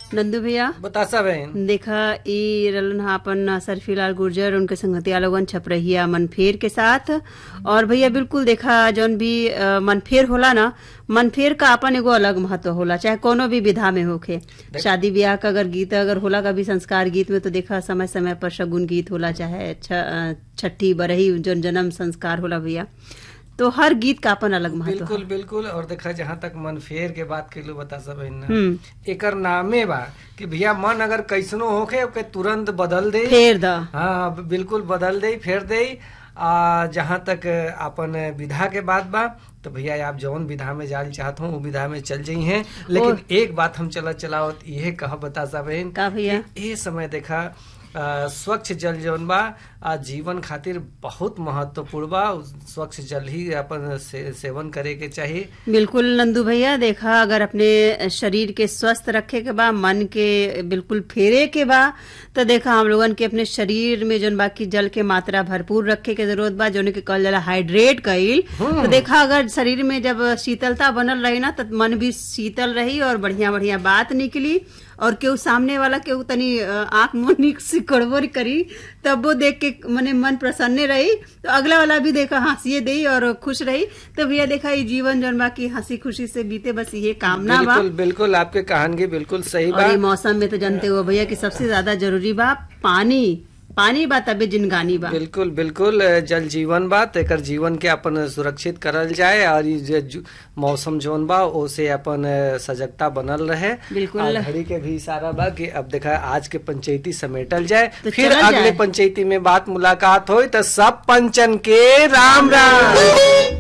नंदू भैया बतासा बहन देखा ई रलन हा अपन सरफीलाल गुर्जर उनके संगतिया लोगन छपरहिया मनफेर के साथ और भैया बिल्कुल देखा जौन भी अ, मनफेर होला ना मनफेर का अपन एगो अलग महत्व होला चाहे कोनो भी विधा में होखे शादी ब्याह का अगर गीत अगर होला का भी संस्कार गीत में तो देखा समय समय पर शगुन गीत होला चाहे छ- अ, छठी बरही जौन जन्म संस्कार होला भैया तो हर गीत का अपन अलग महत्व बिल्कुल बिल्कुल और देखा जहाँ तक मन फेर के बात कैलू बतासा बहन ना हम्म एकर नामे बा कि भैया मन अगर कैसनो होखे ओके तुरंत बदल दे फेर द हाँ बिल्कुल बदल दे फेर दे आ जहाँ तक अपन विधा के बात बा तो भैया आप जौन विधा में जाल चाहत हो वो विधा में चल जाई हैं लेकिन एक बात हम चला चलावत ये कह बतासा बहन का भैया ए समय देखा आ, स्वच्छ जल जौन बा आ, जीवन खातिर बहुत महत्वपूर्ण बा स्वच्छ जल ही अपन से, सेवन करे के चाहिए बिल्कुल नंदू भैया देखा अगर अपने शरीर के स्वस्थ रखे के बा मन के बिल्कुल फेरे के बा तो देखा हम लोगन के अपने शरीर में जौन बाकी जल के मात्रा भरपूर रखे के जरूरत बा जौन के कहल जाला हाइड्रेट कईल तो देखा अगर शरीर में जब शीतलता बनल रही ना तो मन भी शीतल रही और बढ़िया बढ़िया बात निकली और केहू सामने वाला केहू तनी अ, आंख मुंह सिकड़बो करी तब वो देख के मने मन प्रसन्न रही तो अगला वाला भी देखा हंसिए दई और खुश रही तो भैया देखा ये जीवन जौन बा की हंसी खुशी से बीते बस ये कामना बा बिल्कुल बिल्कुल आपके कहानगी बिल्कुल सही और बा ये मौसम में तो जानते हो भैया कि सबसे ज्यादा जरूरी बा पानी पानी बा तबे जिनगानी बा बिल्कुल बिल्कुल जल जीवन बा तो एकर जीवन के अपन सुरक्षित करल जाए और ये जे जु- मौसम जोन बा ओसे अपन सजगता बनल रहे बिल्कुल। और घड़ी के भी इशारा बा कि अब देखा आज के पंचायती समेटल जाए तो फिर चलल अगले जाए। पंचायती में बात मुलाकात होई तो सब पंचन के राम राम